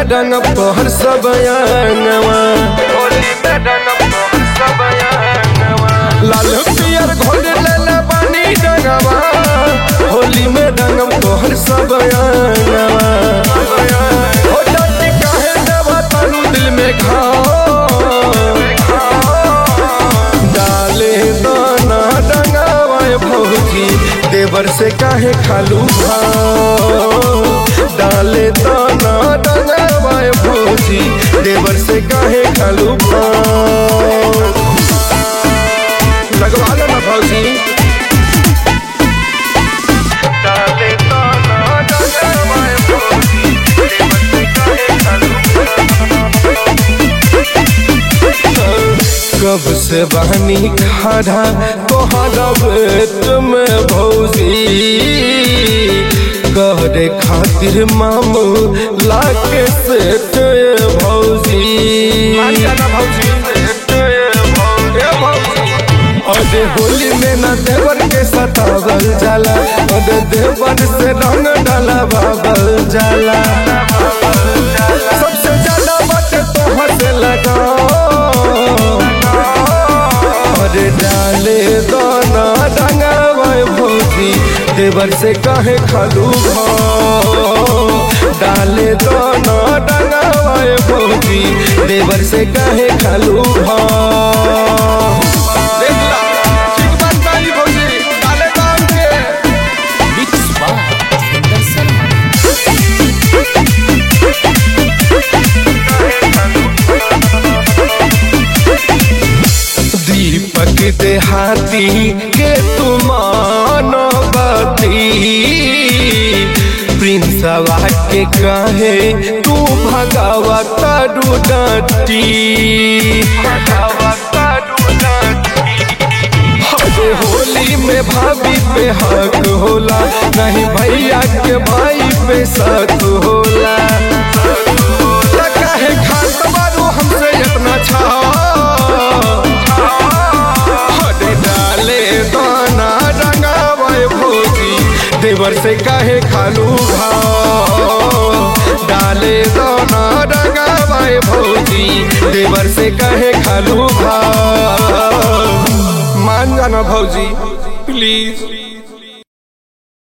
रंग तोहर सब अंगवा होली में रंग तोहर सब अंगवा लाल पियर घोल लेले बानी रंगवा होली में रंग तोहर सब अंगवा हो जाती काहे देवा तालू दिल में घाव डाले दाना डंगावाए भौजी देवर से काहे खालू भाव डाले दाना डंगावाए भौजी देवर से काहे खालू भाव लगवा लो ना भौजी डाले दाना डंगावाए भौजी देवर से काहे खालू कब से बहनी खड़ा तोहरा बेट में भौजी कहरे खातिर मामू लाके सेट भौजी अरे होली में ना देवर के सतावल जाला अरे देवर से रंग डाला बाबल जाला सबसे ज्यादा बात तोहर से लगा अरे डाले दाना डंगावाए भौजी देवर से काहे खालू भाव डाले दाना डंगावाए भौजी देवर से काहे खालू भाव देख ला, ठीक बात कही भौजी, डाले दाम के। मिक्स बाय जितेंद्र शर्मा दीपक देहाती के तुमान बती प्रिंसवा के कहे तू भगावा तारू डटी अरे होली में भाभी पे हक होला नहीं भैया के भाई पे शक होला त काहे खात बारू हमसे इतना छा अरे डाले दाना रंगावे भौजी देवर से काहे खालू भाव डाले दाना रंगावे भौजी देवर से काहे खालू भाव मान जाना भौजी प्लीज